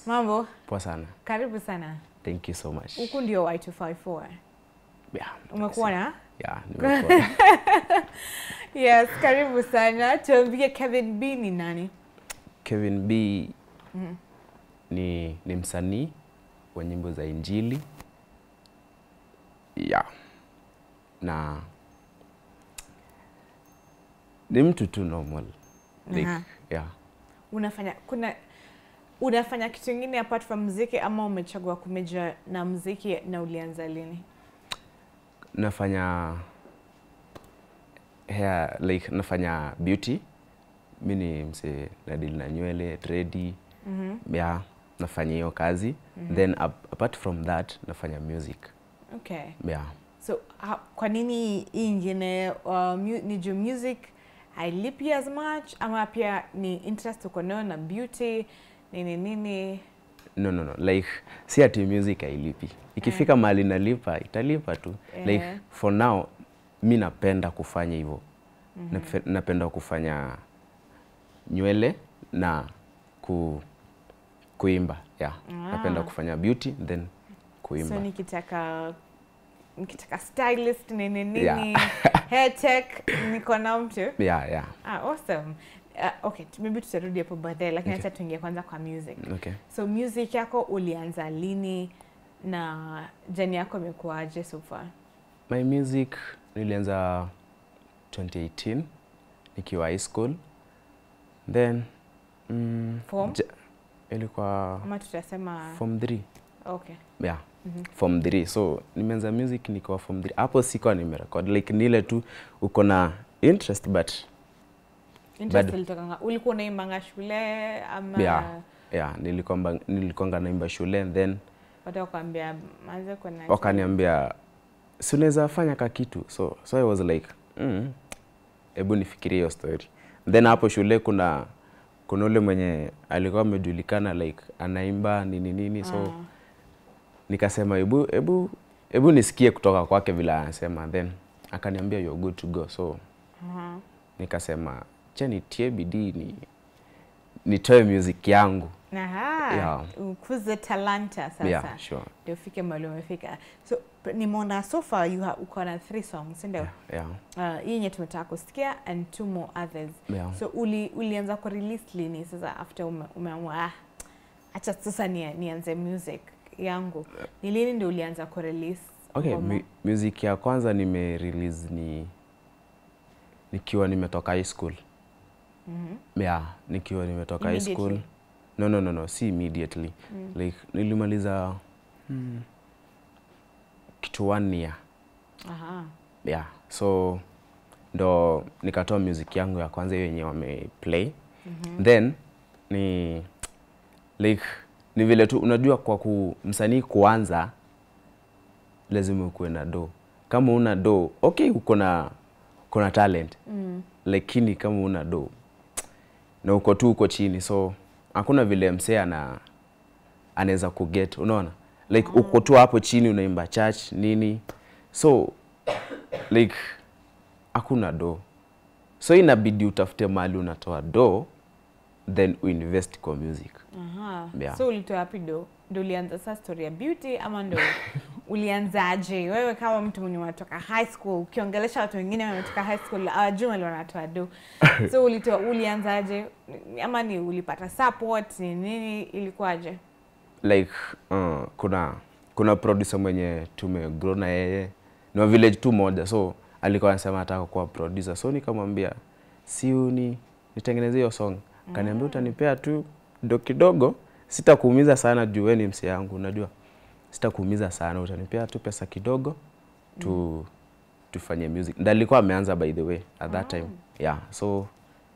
Mambo, Poa sana. karibu sana. Thank you so much. Huku ndio Y254. Yeah. Umekuwa na? Yeah, nimekuwa. Yes, karibu sana. Tuambie Kevin B ni nani? Kevin B ni, ni msanii wa nyimbo za Injili. Yeah. Na ni mtu tu normal. Like, Aha. yeah. Unafanya kuna unafanya kitu kingine apart from muziki ama umechagua kumeja na muziki na ulianza lini? Nafanya hair, like nafanya beauty. Mi ni mse nadili na nywele, tredi. Mhm. Yeah, nafanya hiyo kazi. Then ap- apart from that nafanya music. Okay. Yeah. So ha, kwa nini hii ingine uh, mu, ni juu music hailipi as much ama pia ni interest uko nayo na beauty nini nini? No, no, no. Like si ati music hailipi. Ikifika mahali nalipa italipa tu. Eh. Like for now mi napenda kufanya hivyo. Nape- Napenda kufanya nywele na ku, kuimba. Yeah. Napenda Ah. kufanya beauty then kuimba. So nikitaka nikitaka stylist nini nini Yeah. hair tech niko na mtu. yeah, yeah. Ah, awesome. Uh, okay, tu- maybe tutarudi hapo baadaye lakini Okay. acha tuingie kwanza kwa music. Okay. So music yako ulianza lini na jani yako imekuwaje so far? My music nilianza 2018 nikiwa high school. Then mm, Form? ja- ilikuwa Ama tutasema form 3. okay. yeah form 3 so nimeanza music nikiwa form 3 hapo sikuwa nimerekod like nile tu uko na interest but Interest Bado. ilitokanga ulikuwa unaimbanga shule ama yeah, yeah nilikwamba nilikwanga naimba shule and then watu wakwambia manze kuna wakaniambia si unaweza fanya ka kitu so so i was like mm, hebu nifikirie hiyo story then hapo shule kuna kuna ule mwenye alikuwa amejulikana like anaimba nini nini so Ah. nikasema hebu hebu hebu nisikie kutoka kwake vile anasema then akaniambia you're good to go so Aha. nikasema cha nitie bidii ni nitoe music yangu Aha. Yeah. Ukuze talanta sasa. yeah sure Ndio ufike mahali umefika. So p- nimeona so far you have uko na three songs, si ndio? yeah Uh, hii yenye tumetaka kusikia and two more others. yeah So uli, ulianza ku release lini sasa after ume, umeamua ah, acha sasa ni, nianze music yangu. Ni lini ndio ulianza ku release? okay ngoma? mu music ya kwanza nime release ni nikiwa nimetoka high school Mhm. yeah nikiwa nimetoka high school Immediately? no no no no si immediately Mm. like nilimaliza hmm, kitu one year Aha. yeah so ndo nikatoa music yangu ya kwanza hiyo yenye wameplay Mhm. then ni like ni vile tu unajua kwa ku msanii kuanza lazima ukuwe na do kama una do okay uko na uko na talent Mm. lakini kama una do na uko tu uko chini so hakuna vile msee ana anaweza kuget unaona like uko tu hapo chini unaimba church nini so like hakuna do so inabidi utafute mahali unatoa do then uinvest kwa music Aha. Yeah. So ulitoa wapi ndo ndo ulianza sasa story ya beauty ama ndo ulianzaje wewe kama mtu mwenye unatoka high school ukiongelesha watu wengine wametoka high school awajui wale wanatoa do so ulitoa ulianzaje ama ni ulipata support ni nini ilikuwaje like uh, kuna kuna producer mwenye tumegrow na yeye ni wa village tu moja so alikuwa anasema anataka kuwa producer so nikamwambia si uni nitengeneze hiyo song kaniambia utanipea tu ndo kidogo sitakuumiza sana juu wewe ni mse yangu unajua sitakuumiza sana utanipea tu pesa kidogo tu tufanye music ndio alikuwa ameanza by the way at that time yeah so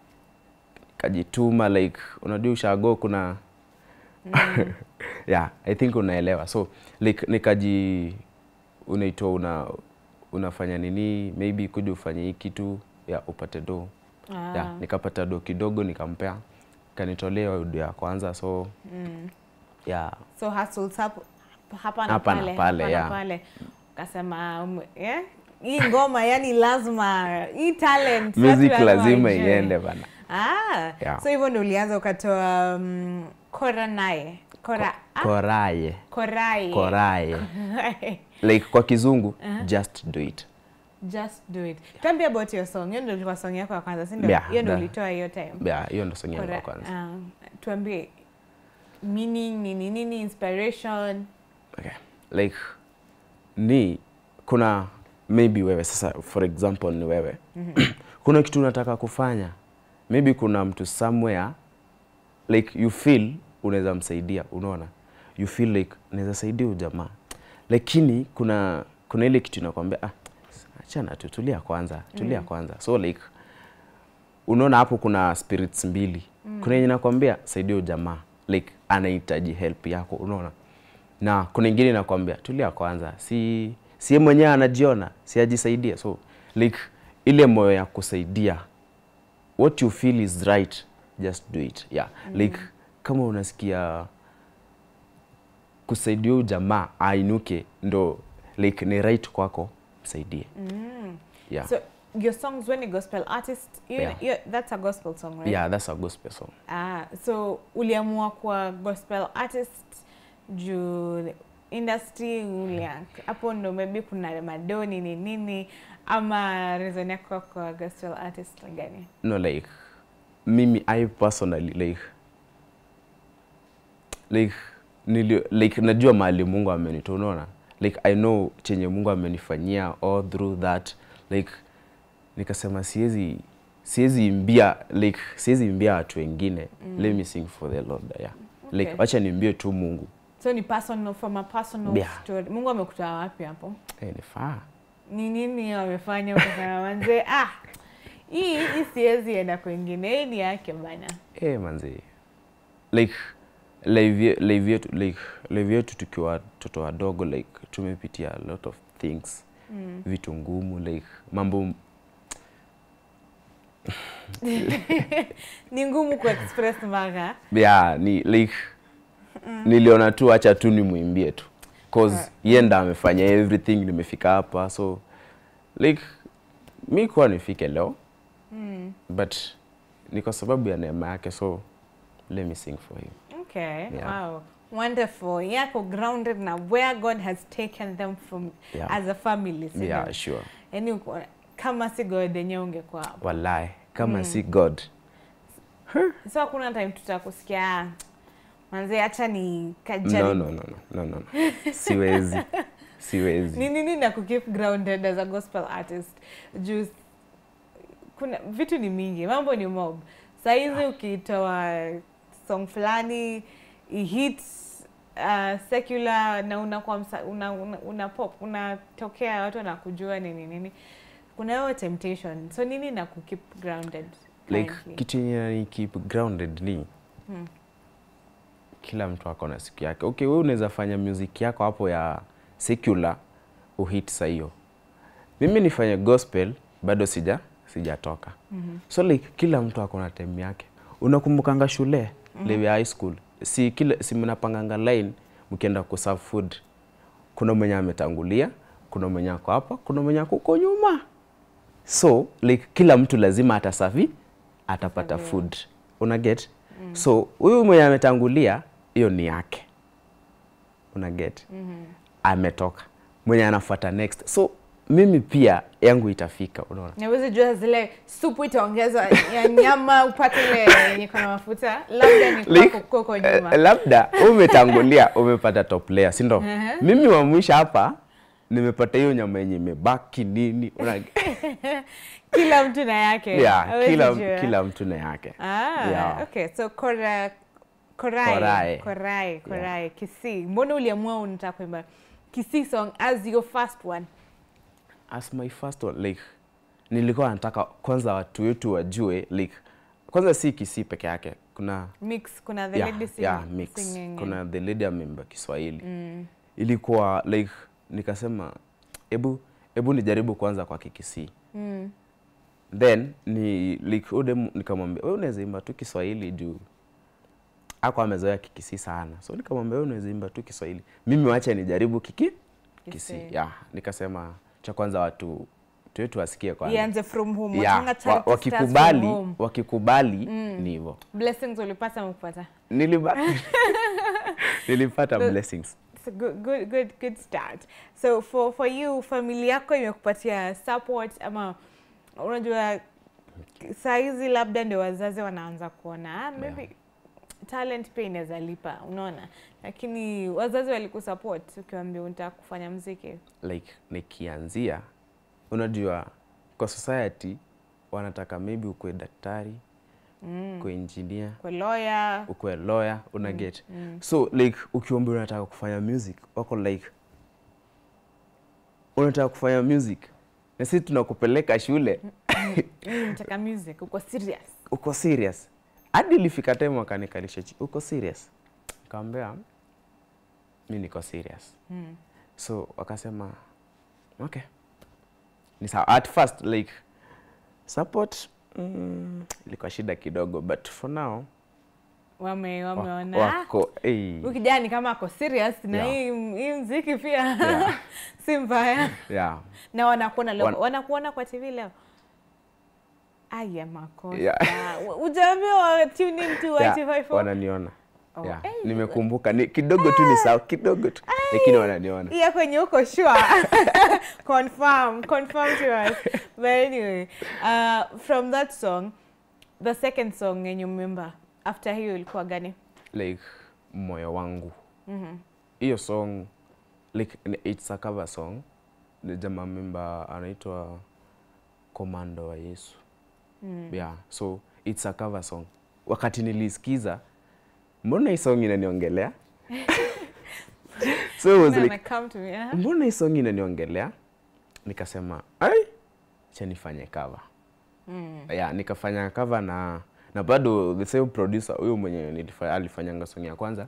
kajituma like unajua ushago kuna yeah i think unaelewa so like nikaji unaitwa una unafanya nini maybe kuja ufanye hii kitu ya upate do Ah. yeah, nikapata do kidogo nikampea kanitolea audio ya kwanza so mm. yeah so hustles hapo hapa na Hapa na pale pale, hapa na yeah. pale ukasema um, yeah? hii ngoma yani lazima hii talent watu music lazima waijue. iende bana Ah, Yeah. so hivyo ndio ulianza ukatoa um, kora naye Kora, ah, koraye korai. koraye like kwa kizungu just do it Just do it. Tell me about your song. Hiyo ndio ilikuwa song yako ya kwanza, si ndio? Yeah, Hiyo ndio that- ulitoa hiyo time. yeah, hiyo ndo song yangu ya Kora- kwanza ah, tuambie meaning nini nini inspiration. okay. like ni kuna maybe wewe sasa for example ni wewe kuna kitu unataka kufanya maybe kuna mtu somewhere like you feel unaweza msaidia unaona you feel like naweza saidia huyu jamaa lakini kuna kuna ile kitu inakwambia ah, achana tu tulia kwanza tulia kwanza so like unaona hapo kuna spirits mbili mm. kuna yenye nakwambia saidia huyu jamaa like anahitaji help yako unaona na kuna ingine nakwambia tulia kwanza si si yeye mwenyewe anajiona si ajisaidia so like ile moyo ya kusaidia what you feel is right just do it yeah mm. like kama unasikia kusaidia huyu jamaa ainuke ndo like ni right kwako msaidie Mm. yeah So your songs when a gospel artist, you, Yeah. you, that's a gospel song, right? yeah that's a gospel song Ah, so uliamua kuwa gospel artist juu industry ulia hapo ndo maybe kuna madoni ni nini ama reason yako kwa gospel artist ni gani? no like mimi i personally like like nili, like najua mahali mungu amenitoa unaona like i know chenye mungu amenifanyia all through that like nikasema siwezi siwezi imbia like siwezi imbia watu wengine mm. let me sing for the lord yeah like Okay. wacha niimbie tu mungu So ni personal from a personal Yeah. story. Mungu amekutoa wapi hapo? eh nifaa Ni nini wamefanya ukasema manze ah hii hii siwezi enda kwingine, hii ni yake bana. eh manzi like live ye- live yetu like live yetu tukiwa watoto wadogo like tumepitia a lot of things Mm. vitu ngumu like mambo Ni ngumu kuexpress mpaka yeah, ni like niliona tu acha tu nimwimbie tu cause yeye ndo amefanya everything nimefika hapa so like mi kuwa nifike leo mm. but ni kwa sababu ya neema yake so let me sing for him Okay. Yeah. Wow. Wonderful. Yako grounded na where God has taken them from Yeah. as a family. si yeah ndio? sure Yaani uko- kama si God yenyewe ungekuwa hapo. wallahi kama si god So hakuna time tutakusikia "Ah, manze acha ni no, kajaribu. no, no, no, no, no. siwezi siwezi Ni nini na kukeep grounded as a gospel artist? Juu kuna vitu ni mingi, mambo ni mob. Saa hizi ukitoa song fulani ihit uh, secular na unakuwa msa- una, una, una pop unatokea watu wanakujua nini nini, kuna hiyo temptation. So nini na kukeep grounded like currently? kitu yenye ni keep grounded ni Hmm. kila mtu ako na siku yake okay wewe unaweza fanya music yako hapo ya secular uhit saa hiyo mimi nifanye gospel bado sija sijatoka Mhm. so like kila mtu ako na time yake unakumbukanga shule mm -hmm. high school si kila si mnapanganga line mkienda kuserve food kuna mwenye ametangulia kuna mwenye ako hapa kuna mwenye ako huko nyuma so like kila mtu lazima atasafi atapata Ataserviwa. food una get mm. so huyu mwenye ametangulia hiyo ni yake una get Mhm. ametoka mwenye anafuata next so mimi pia yangu itafika unaona Nawezi jua zile supu itaongezwa ya nyama upate ile yenye iko na mafuta, labda ni Like, kwako koko nyuma. Eh, labda umetangulia umepata top layer si ndo Ehe. mimi wa mwisho hapa nimepata hiyo nyama yenye imebaki nini una, kila mtu na yake. yeah, Hawezi kila, jua. kila mtu na yake Ah, Yeah. okay. So kora korai Korai. korai korai Kisii. Mbona uliamua unataka kuimba Kisii song as your first one? as my first one like nilikuwa nataka kwanza watu wetu wajue like kwanza si Kisii peke yake kuna Mix kuna the yeah, lady sing, yeah, mix singing. kuna the lady ameimba Kiswahili mm. ilikuwa like nikasema hebu hebu nijaribu kwanza kwa Kikisii Mm. then ni like ude nikamwambia wewe unaweza imba tu Kiswahili juu ako amezoea Kikisii sana, so nikamwambia wewe unaweza imba tu Kiswahili, mimi wacha nijaribu kiki Kisii. Kisii. Yeah, nikasema cha kwanza watu watu wetu wasikie kwanza. Ianze from home. Yeah, Watanga wa, charity starts from wakikubali home. wakikubali ni hivyo. Blessings ulipata mkupata. Nilibaki nilipata The- blessings It's a good, good, good, good start. So for, for you, familia yako imekupatia support ama unajua saa hizi labda ndio wazazi wanaanza kuona ah, maybe talent pia inaweza lipa, unaona, lakini wazazi walikusupport ukiwaambia unataka kufanya mziki. like nikianzia unajua kwa society wanataka maybe ukuwe daktari Mm. ukuwe engineer Kwa lawyer ukuwe lawyer una get so like ukiomba unataka kufanya music wako like unataka kufanya music na sisi tunakupeleka shule mimi nataka music, uko serious? uko serious hadi ilifika time wakanikalisha chi uko serious nikamwambia mi niko serious Mm. so wakasema okay ni sawa at first like support mm, ilikuwa shida kidogo but for now Wame wa- wameona wako hey, huyu kijana ni kama ako serious na Yeah. hii hii mziki pia Yeah. si mbaya. yeah, na wanakuona leo Wan- wanakuona kwa TV leo. Aya, makosa Yeah. ujaambiwa tune in to yeah, Y254 wananiona Oh, yeah. hey. nimekumbuka ni, kidogo tu ni sawa kidogo tu lakini wananiona iya kwenye uko sure confirm confirm to us but anyway uh, from that song the second song yenye umemba after hiyo ilikuwa gani like moyo wangu Mhm. hiyo song like ni- it's a cover song ni jamaa memba anaitwa komando wa yesu Mm. yeah so it's a cover song wakati nilisikiza mbona hii song inaniongelea so it was Na- like na come to me, huh? mbona hii song inaniongelea nikasema ai cha nifanye cover Mm. yeah, nikafanya cover na na bado the same producer huyo mwenye nilifa- alifanyanga song ya kwanza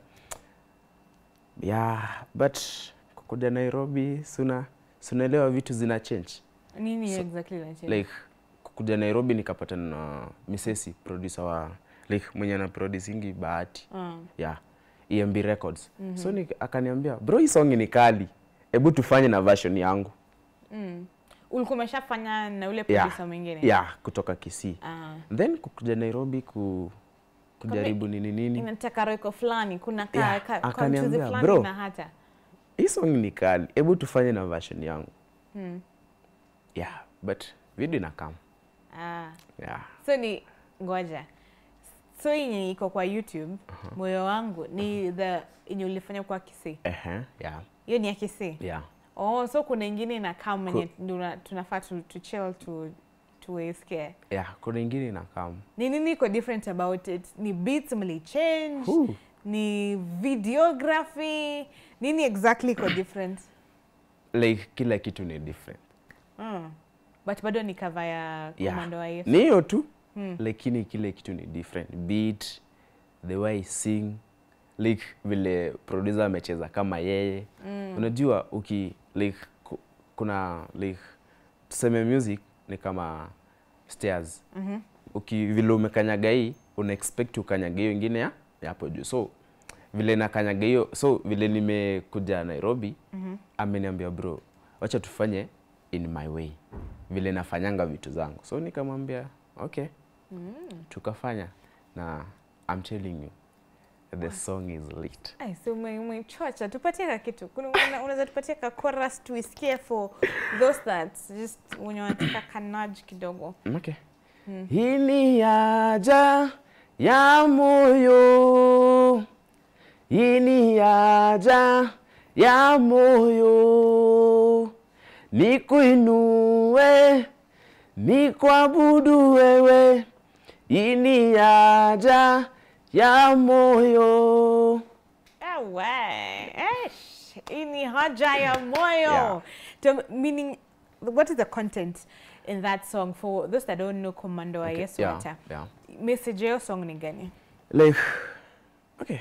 yeah but kukuja nairobi suna sunaelewa vitu zina change nini So, exactly na like kukuja nairobi nikapatana na misesi producer wa like mwenye ana producingi bahati mm. yeah emb records so ni, akaniambia bro hii song ni kali hebu tufanye na version yangu mm. ulikuwa umeshafanya na ule Yeah. producer mwingine yeah kutoka kisii Ah. then kukuja nairobi ku, kujaribu nini nini inataka roiko fulani kuna ka, Yeah, ka, akaniambia, kamchuzi fulani "Bro." na hata hii song ni kali hebu tufanye na version yangu mm. yeah but video inakam ah. yeah so ni ngoja so yenye iko kwa youtube moyo wangu ni the yenye ulifanya kwa kisii Ehe, yeah hiyo ni ya kisii yeah oh so kuna ingine inakaa mwenye tuna- tunafaa tu, tu chill tu tuisikie yeah kuna ingine inakam ni nini iko different about it ni beats mlichange Whew. ni videography nini exactly iko different like kila kitu ni different mm. but bado ni cover ya yeah komando wa Yesu ni hiyo tu Hmm. lakini kile kitu ni different beat the way I sing like vile producer amecheza kama yeye Mm. unajua uki like ku- kuna like tuseme music ni kama stairs Mhm. uki vile umekanyaga hii una expect ukanyaga hiyo ingine ya ya hapo juu so vile nakanyaga hiyo so vile nimekuja nairobi Mhm. ameniambia bro wacha tufanye in my way vile nafanyanga vitu zangu so nikamwambia okay Mm. tukafanya na I'm telling you the song is lit Ai, so ume- umechocha tupatie ka kitu Kuna- una- unaweza tupatie ka chorus tuisikie for those that just wenye wanataka kanaj kidogo okay hii ni haja ya moyo hii ni haja ya moyo nikuinue nikuabudu wewe hii ni haja ya moyo Ewe, esh, hii ni haja ya moyo Yeah. To- meaning what is the content in that song for those that don't know commando wa Okay, yesu yeah, hata yeah. message ya hiyo song ni gani like okay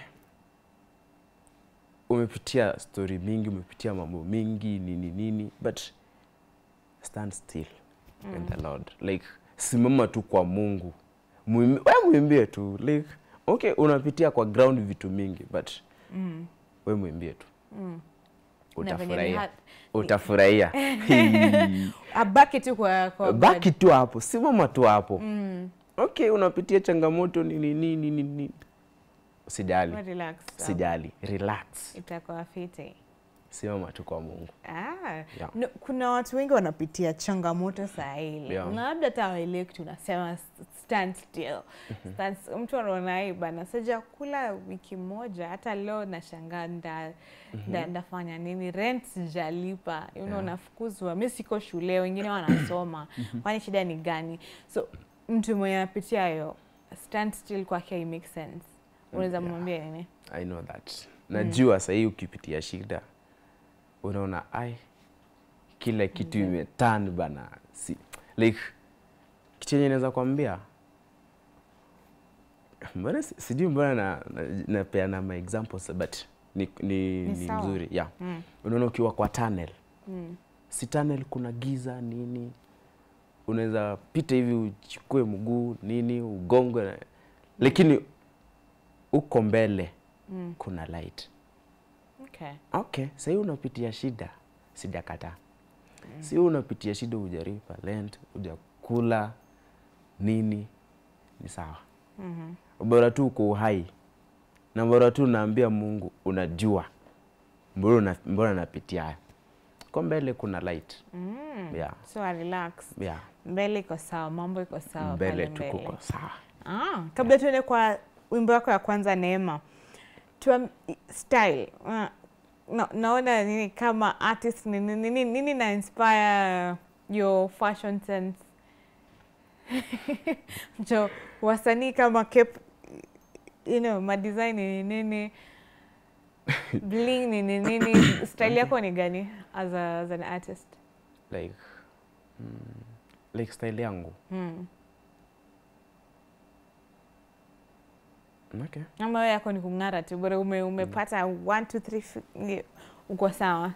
umepitia story mingi umepitia mambo mingi nini nini but stand still in the lord like simama tu kwa mungu Muimbi- we mwimbie tu like okay unapitia kwa ground vitu mingi but mm. we mwimbie tu Mm. Na venye ni utafurahia hard- utafurahia Hii. abaki tu kwa, kwa God. baki tu hapo simama tu hapo mm. okay unapitia changamoto nini nini nini sijali We relax. sijali relax Itakuwa fiti. simama tu kwa mungu Ah, Yeah. no, kuna watu wengi wanapitia changamoto saa hili Yeah. na labda hata waelewi kitu unasema stand still. Stand, mtu anaona hii bana sija kula wiki moja hata leo nashangaa nda, nda, ndafanya nini rent sijalipa you know, Yeah. nafukuzwa mi siko shule wengine wanasoma kwani shida ni gani so mtu mwenye anapitia hiyo stand still kwake it make sense unaweza yeah. mwambia nini i know that najua sahii ukipitia shida unaona ai kila kitu Ndio. imetan bana si, like kitu yenye naweza kwambia mbona si- sijui mbona na, na, napeana ma examples but ni, ni, Ni ni sawa. mzuri yeah. mm. unaona ukiwa kwa tunnel Mm. si tunnel kuna giza nini unaweza pita hivi uchukue mguu nini ugongwe na- lakini uko mbele Mm. kuna light Okay. okay sahii unapitia shida sijakataa mm. si unapitia shida hujaripa rent hujakula nini ni sawa Mhm. bora tu uko uhai na bora tu unaambia mungu unajua mbona una- mbona napitia haya ko mbele kuna light Mm. yeah. So I relax. yeah. Mbele iko sawa, mambo iko sawa mbele pale tu mbele. kuko sawa Ah, kabla tuende kwa wimbo wako ya kwanza Neema. Tuam, style. Uh, na, naona nini kama artist nini, nini, nini na inspire your fashion sense? Jo, wasanii kama Cape, you know, madesign ni nini? Bling ni nini? nini? Style yako ni gani as, a, as an artist? like mm, like style yangu Hmm. okay. ama wewe yako ni kung'ara tu bora ume, umepata one, two, three, fi- ni- uko sawa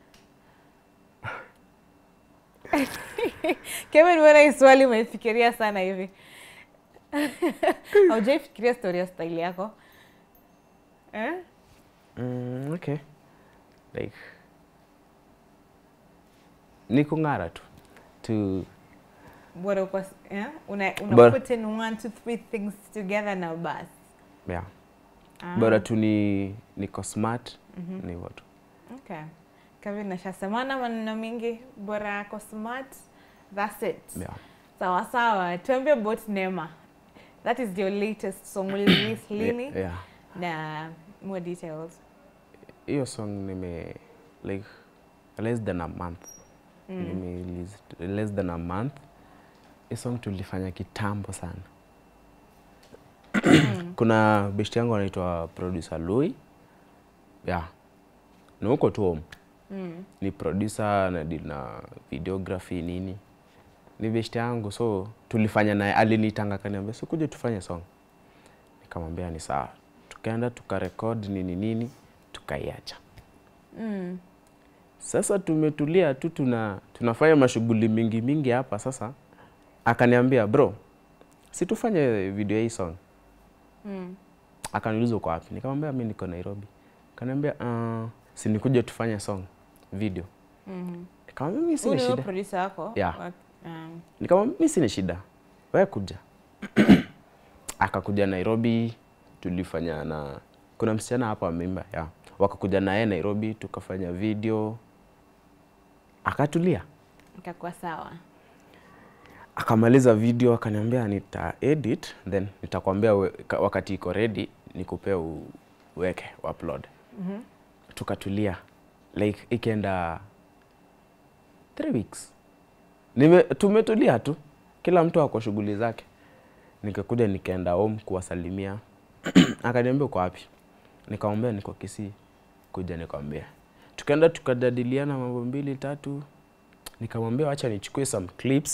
Kevin, mbona hii swali umeifikiria sana hivi haujaifikiria story ya style yako eh? Mm, okay. Like ni kung'ara tu to bora uko s- eh? una, una Bora- put in one, two, three things together na bas yeah. Ah, bora tu ni niko smart ni hivyo tu okay. Kevin nashasemana maneno mingi bora ako smart that's it yeah. Sawa sawa, tuambie about Neema. That is your latest song. Will release lini? yeah. Na more details. hiyo song nime like less than a month Mm. nime release less than a month hii song tulifanya kitambo sana kuna best yangu anaitwa producer Louis yeah na huko tu home Mm. ni producer na deal na videography nini ni best yangu so tulifanya naye alinitanga kaniambia so kuja tufanye song nikamwambia ni sawa tukaenda tukarekod nini nini tukaiacha Mm. sasa tumetulia tu tuna tunafanya mashughuli mingi mingi hapa sasa akaniambia bro si tufanye video ya hii song Mm. akaniuliza uko wapi nikamwambia mi niko nairobi akaniambia uh, si nikuje tufanye song video Mhm. nikamwambia mi Huyu sina ni shida producer wako? Yeah. Wa- um, nikamwambia mi sina shida wewe kuja akakuja nairobi tulifanya na kuna msichana hapa amemba ya wakakuja naye nairobi tukafanya video akatulia ikakuwa sawa. akamaliza video akaniambia nita edit then nitakwambia we- ka- wakati iko ready nikupea u- uweke upload Mhm. tukatulia like ikienda three weeks Nime, tumetulia tu kila mtu ako shughuli zake nikakuja nikaenda home kuwasalimia akaniambia uko wapi nikamwambia niko kisii kuja nikwambia tukaenda tukajadiliana mambo mbili tatu nikamwambia wacha nichukue some clips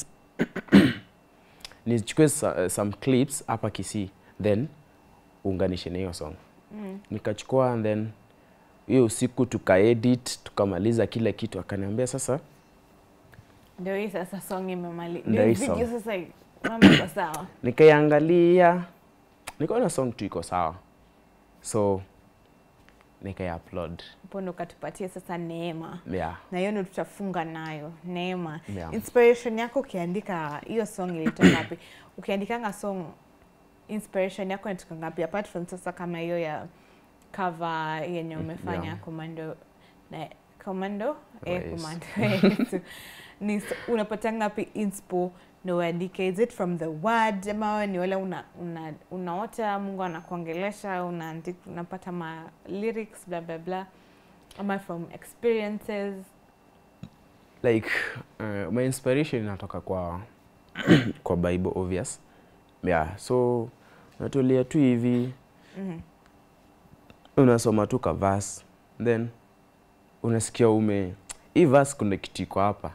nichukue sa- some clips hapa kisii then uunganishe na hiyo song Mm. nikachukua and then hiyo usiku tukaedit tukamaliza kila kitu akaniambia sasa Ndio hii sasa song imemali. Ndio Ndio hii video song. sasa mambo iko sawa. nikaiangalia nikaona song tu iko sawa so nikaiupload Hapo ndo ukatupatia sasa Neema. yeah. Na hiyo ndo tutafunga nayo Neema. Yeah. Inspiration yako ukiandika hiyo song ilitoka wapi? Ukiandikanga song inspiration yako inatoka ngapi apart from sasa kama hiyo ya cover yenye umefanya yeah. commando na commando eh, Yes. commando yes. ni s- unapata ngapi inspo na uandike is it from the word ama ni wale una, una, unaota mungu anakuongelesha unaandika unapata ma lyrics bla bla bla ama from experiences like uh, my inspiration inatoka kwa kwa bible obvious yeah so unatulia tu hivi Mhm. unasoma tu ka verse then unasikia ume hii verse kuna kitu iko hapa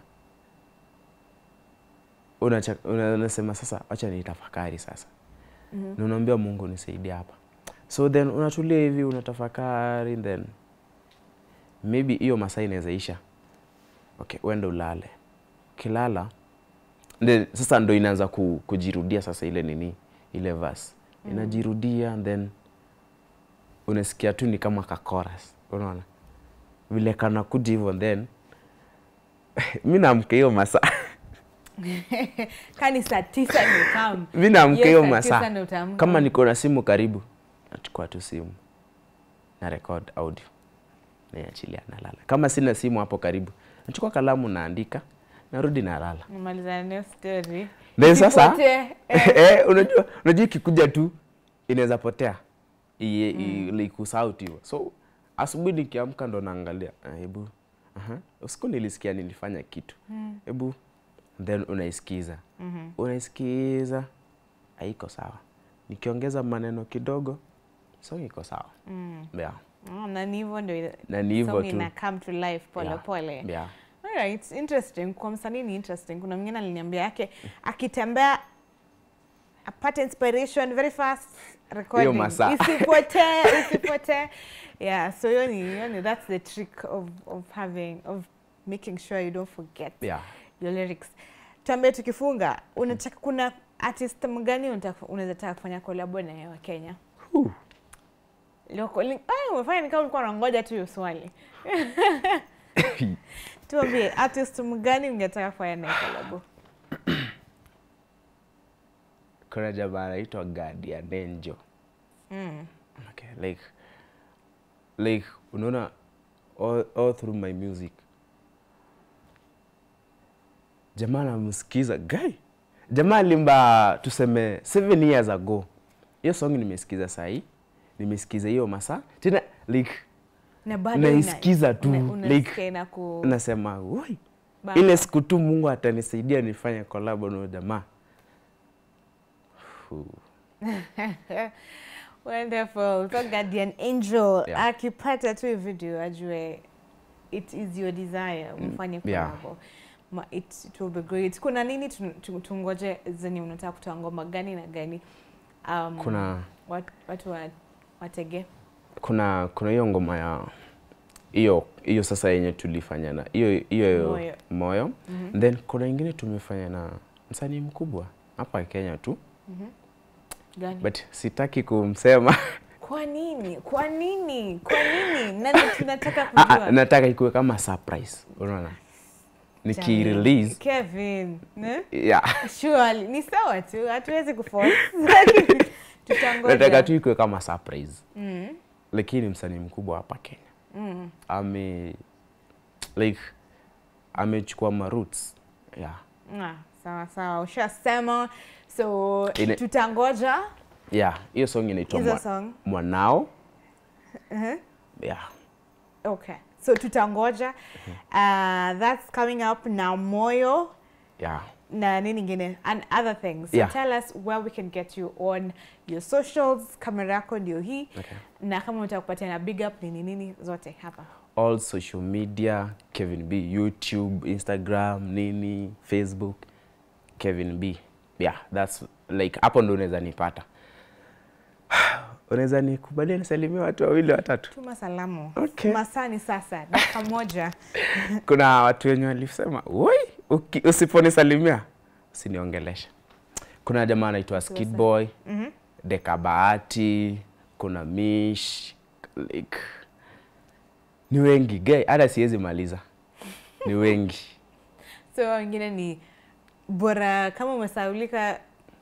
Unacha- una- unasema sasa wacha nitafakari sasa Mhm. na unaambia mungu nisaidie hapa so then unatulia hivi unatafakari then maybe hiyo masaa inaweza isha okay uende ulale ukilala then sasa ndo inaanza ku, kujirudia sasa ile nini ile verse inajirudia and then unasikia tu ni kama ka chorus unaona vile kanakuja hivyo then mi naamka hiyo masaa kani saa tisa ni kam mi naamka Yes, hiyo saa tisa masaa ndio utaamka. kama niko na simu karibu nachukua tu simu na record audio naiachilia nalala kama sina simu hapo karibu nachukua kalamu naandika narudi nalala nimalizana nayo story then sasa Isipotee, eh, unajua unajua ikikuja tu inaweza potea iye mm. ikusahau tu hivyo so asubuhi nikiamka ndo naangalia ah, hebu aha, usiku nilisikia nilifanya kitu hebu then unaisikiza Mhm. unaisikiza haiko sawa nikiongeza maneno kidogo song iko sawa Mm. yeah. Oh, na ni hivyo ndio na ni hivyo song tu ina come to life pole Yeah. pole yeah. Alright, interesting. Kwa msanii ni interesting. Kuna mwingine aliniambia yake akitembea apate inspiration very fast recording. masaa. Isipotee, isipotee. Yeah, so hiyo ni hiyo ni that's the trick of of having of making sure you don't forget Yeah. your lyrics. Tuambie tukifunga, unataka kuna artist mgani unataka unaweza taka kufanya collab na yeye wa Kenya? Huh. Loko, li- ah, umefanya ni kama ulikuwa unangoja tu hiyo swali. Tuambie artist mgani ungetaka kufanya naye collab? kuna jamaa anaitwa Guardian Angel Mm. okay, like like unaona all, all through my music jamaa namsikiza guy jamaa alimba tuseme seven years ago hiyo song nimesikiza sahii nimesikiza hiyo masaa tena like Na bado Naisikiza ina- tu, una- like, unasikia ina ku nasema woi bamba. ile siku tu mungu atanisaidia nifanye kolabo na huyo jamaa Fu. Wonderful. So Guardian Angel Yeah. akipata tu hii video ajue it is your desire mfanye yeah. collab. Ma, it, it will be great. Kuna nini tu- tu- tungoje zenye unataka kutoa ngoma gani na gani? Um, kuna wat, watu wa, watege. kuna kuna hiyo ngoma ya hiyo hiyo sasa yenye tulifanya na hiyo hiyo Moyo. moyo Mhm. then kuna ingine tumefanya na msanii mkubwa hapa Kenya tu Gani? but sitaki kumsema Kwa nini? Kwa nini? Kwa nini? Nani tunataka Ah, ah, kujua? nataka ikuwe kama surprise unaona nikirelease Kevin, ne? yeah. Surely ni sawa tu, hatuwezi kuforce. Lakini Tutangoja. nataka tu ikuwe kama surprise Mm. lakini msanii mkubwa hapa Kenya Mm. ame like amechukua ma roots yeah. Ah, sawa sawa, ushasema. So Ile- tutangoja yeah hiyo song inaitwa hizo mwa, song. mwanao Uh-huh. yeah Okay. So tutangoja. Uh, that's coming up now Moyo yeah na nini ingine and other things. So Yeah. tell us where we can get you on your socials. Kamera yako ndio hii. okay. Na kama unataka kupatia na big up nini nini zote hapa. all social media Kevin B YouTube Instagram nini Facebook Kevin B yeah that's like hapo ndo unaweza nipata unaweza nikubalia nisalimie watu wawili watatu Tuma salamu. Okay. Masaa ni sasa, dakika moja. kuna watu wenye walisema woi uki- usiponisalimia usiniongelesha kuna jamaa anaitwa Skid Boy Mhm. Deka Bahati kuna Mish like ni wengi gay hata siwezi maliza ni wengi So wengine ni bora kama umesaulika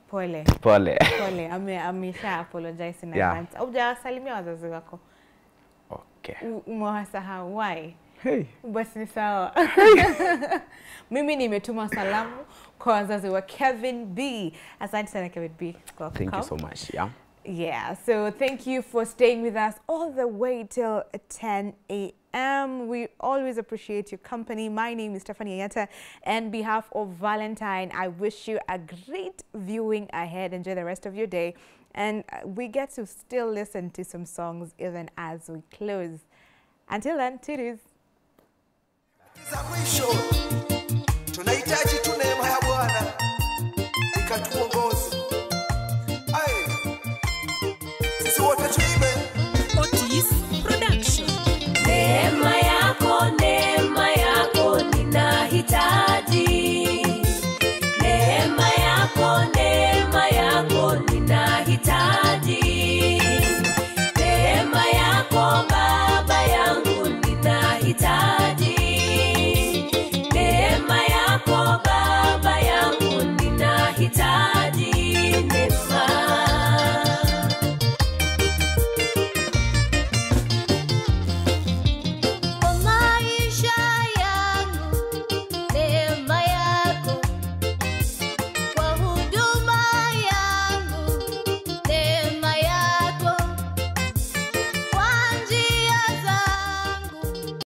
pole pole pole ame, amesha apologize in Yeah. advance aujawasalimia wazazi wako okay. U- umewasahau why hey. basi ni sawa mimi nimetuma salamu kwa wazazi wa kevin b asante sana kevin b kwa thank you kucome. so much yeah. Yeah, so thank you for staying with us all the way till 10 a.m. We always appreciate your company. My name is Stephanie Ayata. And behalf of Valentine, I wish you a great viewing ahead. Enjoy the rest of your day. And uh, we get to still listen to some songs even as we close. Until then, toodles. za mwisho tunahitaji